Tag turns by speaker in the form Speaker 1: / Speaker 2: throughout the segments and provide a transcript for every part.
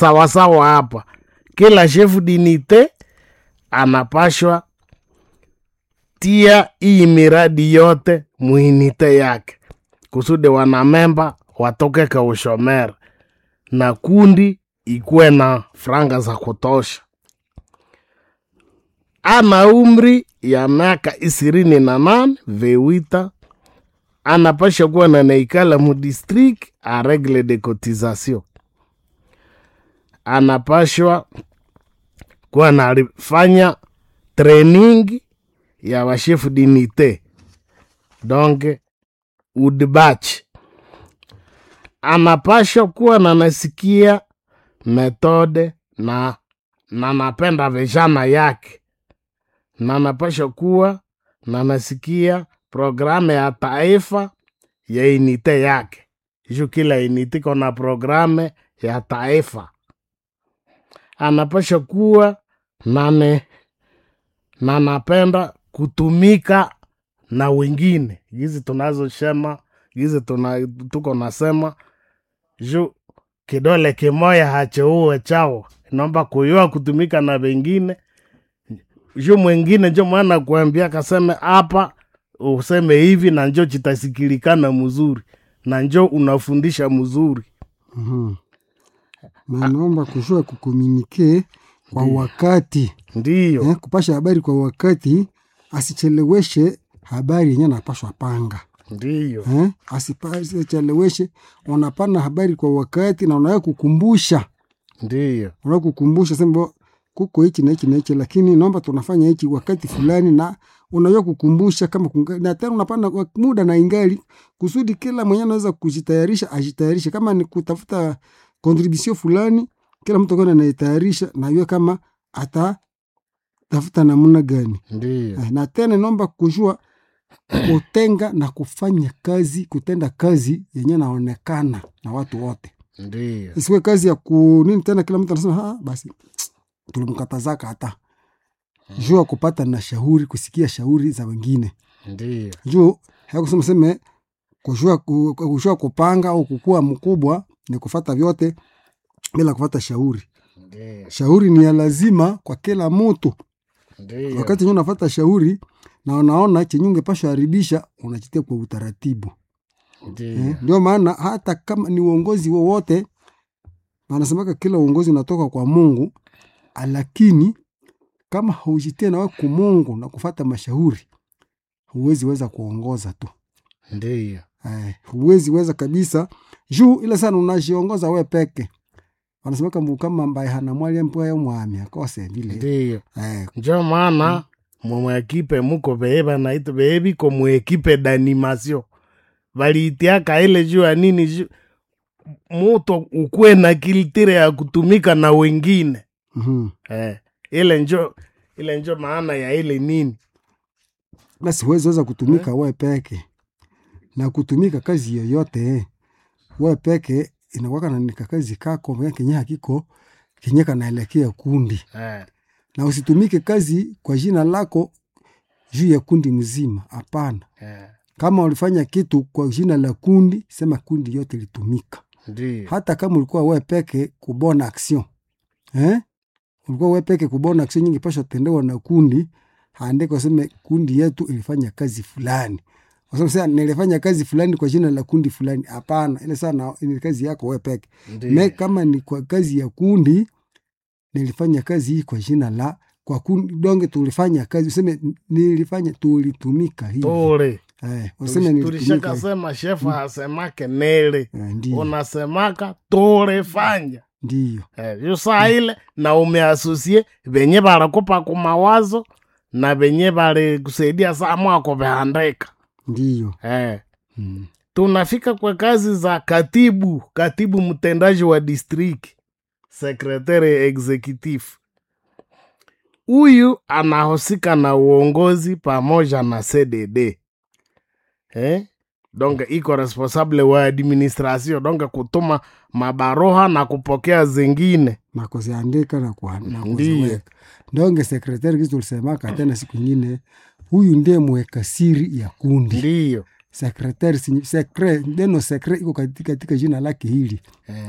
Speaker 1: sawasawa hapa kila chef dinite anapashwa tia hii miradi yote muinite yake kusudi wanamemba watoke ka ushomere na kundi ikuwe na franga za kutosha ana umri ya miaka ishirini na nane vewita anapasha kuwa na naikala mudistrict a regle de cotisation anapashwa kuwa nalifanya training ya washefu dinite donc udbach anapashwa kuwa nanasikia metode na na napenda vijana yake na napasha kuwa na nasikia programu ya taifa ya inite yake juu kila inite kona programu ya taifa anapasha kuwa nane na napenda kutumika na wengine gizi tunazosema gizi tuna, tuko nasema juu kidole kimoya hacheuwe chao naomba kuyua kutumika na wengine juu mwingine njo mwana kuambia kaseme hapa useme hivi na njo chitasikilikana mzuri na njo unafundisha mzuri
Speaker 2: Mhm. na naomba kujua kukomunike kwa wakati
Speaker 1: ndiyo
Speaker 2: eh, kupasha habari kwa wakati, asicheleweshe habari yenye anapashwa panga
Speaker 1: ndiyo
Speaker 2: eh, asipa- asicheleweshe. Unapana habari kwa wakati na unaweza kukumbusha,
Speaker 1: ndiyo
Speaker 2: unaweza kukumbusha sema kuko hichi na hichi na hichi, lakini naomba tunafanya hichi wakati fulani, na unaweza kukumbusha kama kunga, na tena unapana kwa muda na ingali kusudi kila mwenye anaweza kujitayarisha ajitayarishe, kama ni kutafuta contribution fulani, kila mtu akawa anajitayarisha na yeye kama ata tafuta namna gani
Speaker 1: ndiyo
Speaker 2: Eh, na tena naomba kujua kutenga na kufanya kazi, kutenda kazi yenye naonekana na watu wote,
Speaker 1: ndiyo
Speaker 2: isiwe kazi ya ku nini tena, kila mtu anasema "Ah, basi tulimkatazaka hata juu ya kupata na shauri, kusikia shauri za wengine
Speaker 1: ndiyo
Speaker 2: juu hakusema seme kujua, ku- kujua kupanga au kukua mkubwa ni kufata vyote bila kufata shauri.
Speaker 1: ndiyo
Speaker 2: Shauri ni ya lazima kwa kila mtu.
Speaker 1: ndiyo
Speaker 2: wakati nyo unafata shauri na unaona chenye ungepashwa haribisha unachitia kwa utaratibu
Speaker 1: ndiyo
Speaker 2: eh. Ndio maana hata kama ni uongozi wowote, wanasemaka kila uongozi unatoka kwa Mungu, lakini kama haujitie nawe ku Mungu na kufata mashauri, huwezi weza kuongoza tu
Speaker 1: ndiyo
Speaker 2: eh, huwezi weza kabisa juu ile sana unajiongoza we peke. Wanasemaka mbu kama mbaye hana mwali mpwayo mwami akose vile
Speaker 1: ndiyo
Speaker 2: eh,
Speaker 1: njo maana mumwekipe muko vee vanaita vee viko mwekipe d'animation valitiaka ile juu ya nini juu muto ukuwe na kilitire ya kutumika na wengine
Speaker 2: mhm.
Speaker 1: eh, ile njo ile njo maana ya ile nini
Speaker 2: basi huwezi weza kutumika we peke na kutumika kazi yoyote we peke inakwaka nanika kazi kako mwenye kenye hakiko kenye kanaelekea kundi
Speaker 1: eh,
Speaker 2: na usitumike kazi kwa jina lako juu ya kundi mzima hapana
Speaker 1: eh,
Speaker 2: kama ulifanya kitu kwa jina la kundi sema kundi yote litumika
Speaker 1: ndiyo
Speaker 2: hata kama ulikuwa we peke kubona action eh? ulikuwa we peke kubona action nyingi pasha tendewa na kundi haandika useme kundi yetu ilifanya kazi fulani Wasema nilifanya kazi fulani kwa jina la kundi fulani. Hapana, ile sana ni kazi yako wewe peke. Me
Speaker 1: ndiyo
Speaker 2: kama ni kwa kazi ya kundi, nilifanya kazi hii kwa jina la kwa kundi donge, tulifanya kazi useme nilifanya, tulitumika hivi
Speaker 1: tule
Speaker 2: eh, useme nilitumika hivi.
Speaker 1: tulishakasema shefu hasemake nele
Speaker 2: eh, ndio
Speaker 1: unasemaka tulifanya
Speaker 2: ndio
Speaker 1: Eh, yo saa ile na umeasosie venye balikupa ku mawazo na venye balikusaidia saa mwako veandika
Speaker 2: ndio
Speaker 1: eh.
Speaker 2: mm.
Speaker 1: tunafika kwa kazi za katibu katibu mtendaji wa district sekretari executive huyu anahusika na uongozi pamoja na cdd eh? donc iko responsable wa administration donc kutuma mabaroha na kupokea zingine
Speaker 2: na kuziandika na kwa- na
Speaker 1: Ndiyo.
Speaker 2: kuziweka ndonge sekretari kizi tulisemaka tena siku ingine, huyu ndiye mweka siri ya kundi
Speaker 1: ndiyo
Speaker 2: sekretari. sinyi- Sekre, neno sekre iko katika, katika jina lake hili
Speaker 1: eh.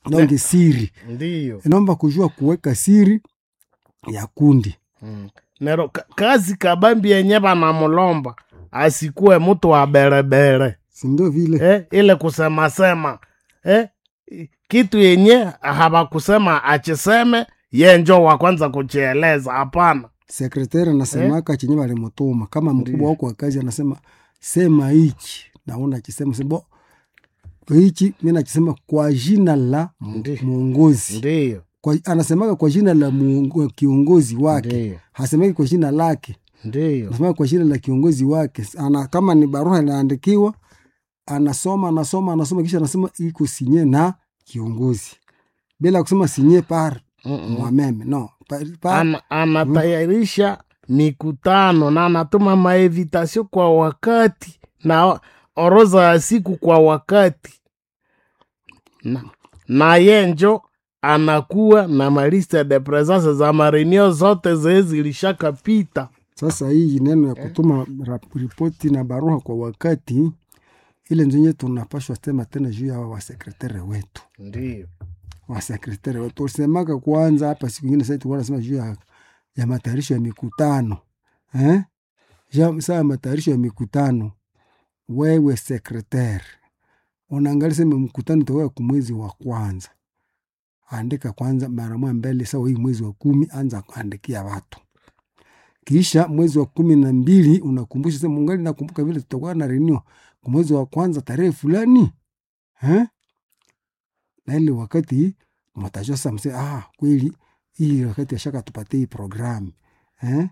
Speaker 2: donge siri
Speaker 1: ndiyo
Speaker 2: inaomba kujua kuweka siri ya kundi
Speaker 1: mm. nero ka- kazi kabambi yenye banamulomba asikuwe mtu wa berebere
Speaker 2: sindio vile
Speaker 1: eh, ile kusemasema eh, kitu yenye hawakusema achiseme ye njo wa kwanza kuchieleza hapana
Speaker 2: sekretari anasemaka chenye walimutuma kama mkubwa wako wa kazi anasema sema hichi naona akisema sebo hichi mi nakisema kwa jina la mu-
Speaker 1: Ndi.
Speaker 2: mwongozi
Speaker 1: ndiyo
Speaker 2: kwa, anasemaka kwa jina la muongo, kiongozi wake
Speaker 1: ndiyo
Speaker 2: hasemaki kwa jina lake
Speaker 1: ndiyo
Speaker 2: anasema kwa jina la kiongozi wake ana, kama ni barua inaandikiwa anasoma anasoma anasoma kisha anasema iko sinye na kiongozi bila kusema sinye par
Speaker 1: Mm-mm.
Speaker 2: mwameme no par, par,
Speaker 1: Ana, anatayarisha mikutano na anatuma maevitasio kwa wakati na orodha ya siku kwa wakati na, na ye njo anakuwa na maliste de presence za marenio zote zee zilishakapita
Speaker 2: Sasa hii neno ya kutuma rap- ripoti na barua kwa wakati ile nzenye tunapashwa sema tena juu ya wasekretari wetu
Speaker 1: ndio
Speaker 2: wasekretari wetu ulisemaka kwanza hapa siku ingine sasa tulikuwa nasema juu ya, ya matayarisho ya mikutano eh? Ja- saa ya matayarisho ya mikutano wewe sekretari unaangalia sema mkutano utakuwa kwa mwezi wa kwanza andika kwanza mara moja mbele sawa hii mwezi wa kumi anza kuandikia watu kisha mwezi wa kumi na mbili unakumbusha sema ungali nakumbuka vile tutakuwa na renio kwa mwezi wa kwanza tarehe fulani eh? na ile wakati mwatajua sasa mse ah, kweli hii wakati ashaka tupatie hii programu eh?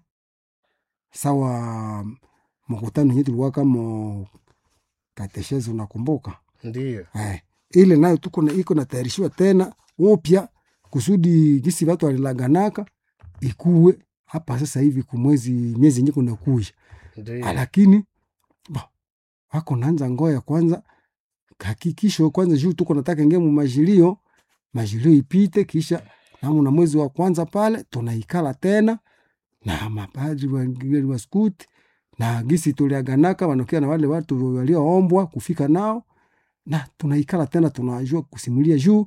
Speaker 2: sawa mkutano yenyewe tulikuwa kama kateshezi unakumbuka
Speaker 1: ndio
Speaker 2: eh, ile nayo tuko na iko natayarishiwa tena upya kusudi gisi watu walilaganaka ikuwe hapa sasa hivi kumwezi miezi yenye kunakuja
Speaker 1: ndio
Speaker 2: lakini ba, wako naanza ngoya kwanza hakikisho kwanza juu tuko nataka ingie mu majilio majilio ipite kisha namu na mwezi wa kwanza pale tunaikala tena na mapadri wa, wa skuti na gisi tuliaganaka wanakia na wale watu walioombwa kufika nao na tunaikala tena tunajua kusimulia juu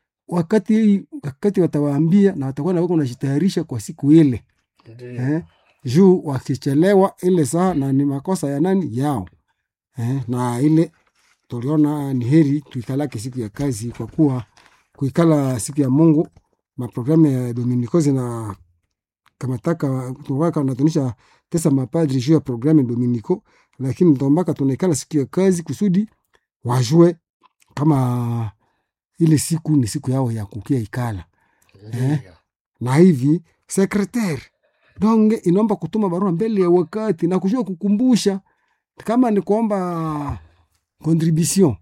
Speaker 2: wakati wakati watawaambia na watakuwa na wako najitayarisha kwa siku ile
Speaker 1: ndio
Speaker 2: eh, juu wakichelewa ile saa na ni makosa ya nani yao eh, na ile tuliona ni heri tuikalake siku ya kazi kwa kuwa kuikala siku ya Mungu maprogramu ya Dominikozi na kamataka tuwaka natunisha tesa mapadri juu ya programu ya Dominiko, lakini tombaka tunaikala siku ya kazi kusudi wajue kama ile siku ni siku yao ya kukia ikala
Speaker 1: ndio
Speaker 2: na hivi sekretari donge inaomba kutuma barua mbele ya wakati na kujua kukumbusha kama ni kuomba contribution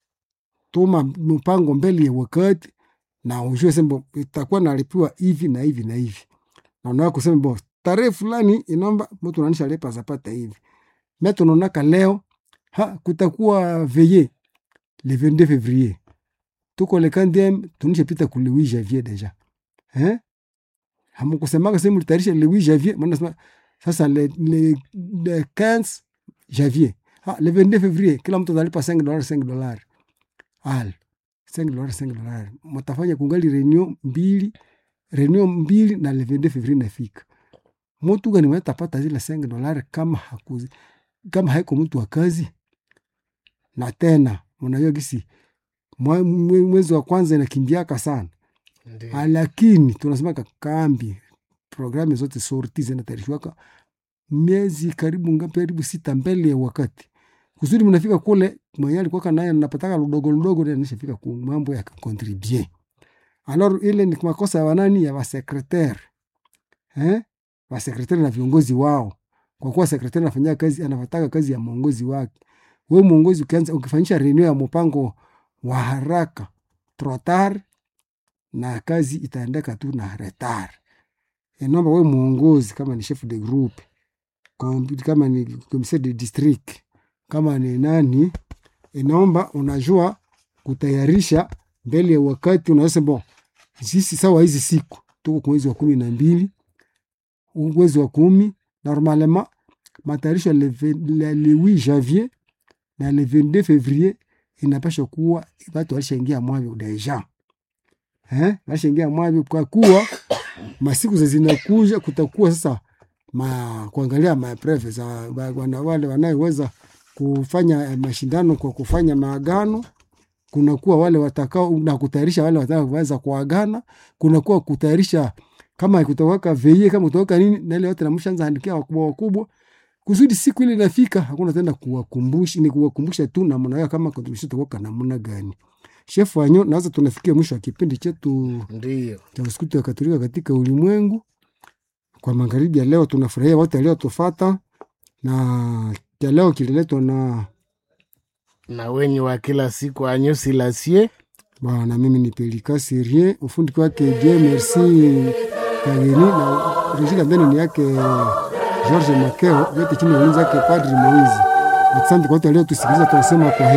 Speaker 2: tuma mpango mbele ya wakati na ujue sembo itakuwa nalipiwa hivi na hivi na hivi na unaa kusema bo tarehe fulani inaomba mtu nanisha lepa zapata hivi me tunaonaka leo ha kutakuwa veye le 22 février tuko le 40 tunisha pita ku le 8 janvier deja eh hamukusemaka sehemu litayarisha le 8 janvier maana nasema sasa le, le, le 15 janvier ah, le 22 février kila mtu atalipa 5 dollars 5 dollars al 5 dollars 5 dollars mtafanya kungali reunion mbili reunion mbili na le 22 février nafika mtu gani mwenye tapata zile 5 dollars kama hakuzi kama haiko mtu wa kazi na tena unajua gisi mwa- mwe- mwezi wa kwanza inakimbiaka sana
Speaker 1: ndio
Speaker 2: Ah, lakini tunasemaka kambi programu zote sorti zinatayarishiwaka miezi karibu ngapi karibu sita mbele ya wakati kusudi mnafika kule mwenye alikuwaka naye napataka ludogo ludogo ndio nishafika ku mambo ya kukontribue alors ile ni makosa ya wanani ya wasekretari eh wasekretari na viongozi wao kwa kuwa sekretari anafanyia kazi anafataka kazi ya mwongozi wake we mwongozi ukianza ukifanyisha reunion ya mpango wa haraka trotar na kazi itaendeka tu na retar inaomba we mwongozi kama ni chef de groupe kom- kama ni commissaire de district kama ni nani inaomba unajua kutayarisha mbele ya wakati unaweza bon sisi sawa hizi siku tuko kwa mwezi wa kumi na mbili huu mwezi wa kumi normalement matayarisho ya le, ve- le, le 8 janvier na le 22 février inapasha kuwa watu walishaingia mwavyo deja eh, nashaingia mwavi kwa kuwa masiku za zinakuja kutakuwa sasa ma, kuangalia mapreve za wa- wana, wale wanayeweza kufanya eh, mashindano kwa kufanya maagano kunakuwa wale watakao na kutayarisha wale watakaoweza kuagana kunakuwa kutayarisha kama kutawaka veie kama kutawaka nini na ile yote namshaanza andikia wakubwa wakubwa kusudi siku ile inafika hakuna tena kuwakumbusha ni kuwakumbusha tu namna yao kama tulishatoka namna gani shefu wanyo naweza tunafikia mwisho wa kipindi chetu
Speaker 1: ndiyo
Speaker 2: cha usiku wa Katolika katika ulimwengu. Kwa magharibi ya leo tunafurahia wote waliotufata, na cha leo kililetwa na
Speaker 1: na wenye wa kila siku anyusi lasie
Speaker 2: bwana, mimi ni Pelika Serie, ufundi wake Je Merci Kageni na reji ndani ni yake George Makeo, yote chini ya ulinzi wake Padri Moizi. Asante kwa wote waliotusikiliza, tunasema kwa heri.